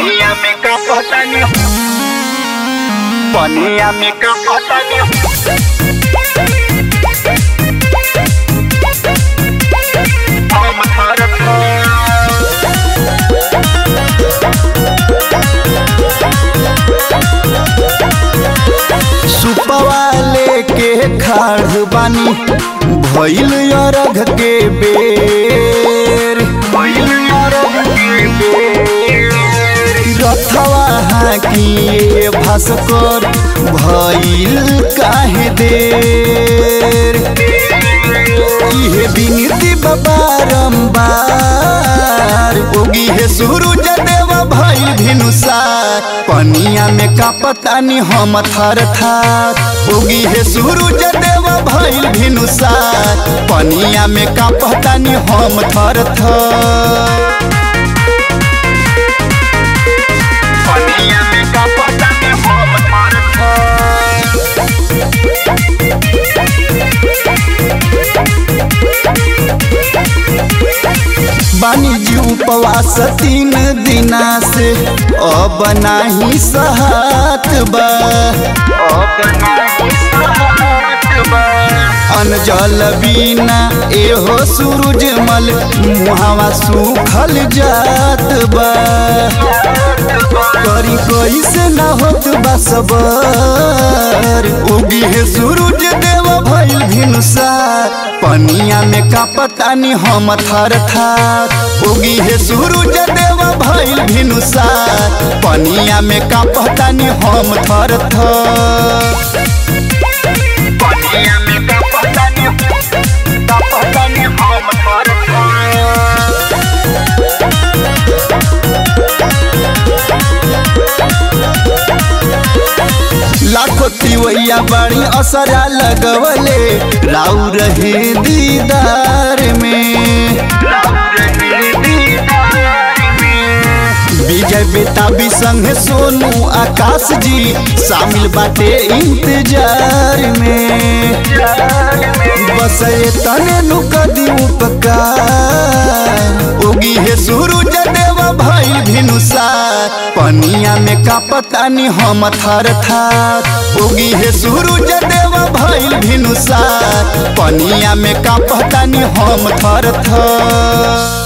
पनिया में का पता नहीं पनिया में का पता नहीं हम भारत सुपवा लेके खाड़ बानी भइल अरघ के बेर रथवा हाकिए भास्कर भइल काहे देर इहे बिनती बारंबार ओगी हे सूरज देव भइल भिनुसार पनिया में का पतानी हम थर थार ओगी हे सूरज देव भइल भिनुसार पनिया में का पतानी हम थर थर पनिया में का पता नहीं हम भारत बानी जी उपवास तीन दिना से अब नाही सहत बा अनजल बिना एहो सूरजमल मुहावा सूखल जात बा करी कैसे ना होत बा सबर उगी है सूरज देव भइल भिनुसार पनिया में का पतानी हम थर थार उगी है सूरज देव भइल भिनुसार पनिया में का पतानी हम थर थर पनिया में का पता नहीं का पता नहीं हम भारत लाखो तिवैया बड़ी असरा लगवले राउ रहे दीदार में विजय बेताबी संग सोनू आकाश जी शामिल बाटे इंतजार में बस ये तने नुक दी उपकार उगी है सूरज देव भइल भिनुसार पनिया में का पतानी हम थर थार उगी है सूरज देव भइल भिनुसार पनिया में का पतानी हम थर थर